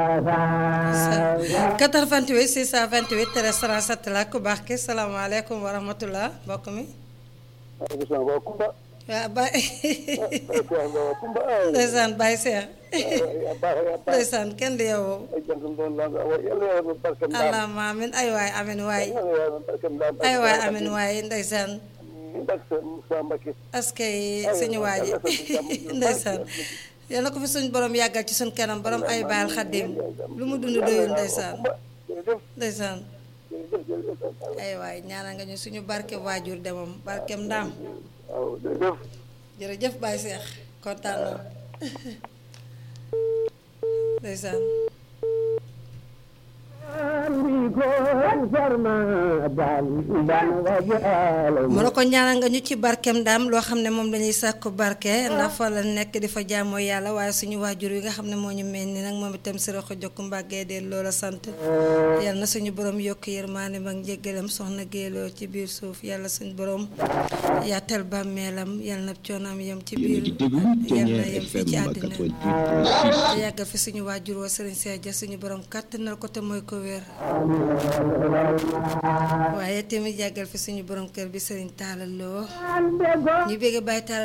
88 628 13 37 la ku baax ki salaamaaleykum wa rahmatullah mbokk mi. waaw Baye. ndeysaan Baye Cheikh. ndeysaan kenn di yow. allahumma amin ay waay amin waay. ay waay amin waay ndeysaan. askay suñu waaji ndeysaan yal na ko fi suñ borom yàggal ci suñ kanam borom ay baal xaddim lu mu dund doyul ndeysaan ndeysaan ay waay ñaanal nga ñu suñu barke waajur de moom barkem ndaam jërëjëf Baye Cheikh kontaan na ndeysaan mu ne ko ñaanal nga ñu ci barkeem daam loo xam ne moom lañuy sàkku barke ndax fa la nekk di fa jaamoo yàlla waaye suñu waajur yi nga xam ne moo ñu mel ni nag moom itam si roxo jokk mbàggee de loola sant yàlla na suñu borom yokk yërmaane ak njéggalam soxna géeloo ci biir suuf yàlla suñu borom yaatal bàmmeelam yàlla na coonaam yem ci biir yàlla na yem fii ci àddina te yàggal fi suñu waajur wa sëriñ Seex Ja suñu borom kàttanal ko te mooy ko wér waaye tamit yàggal fi suñu borom kër bi sëriñ Talla Lo ñu bëgg bàyyi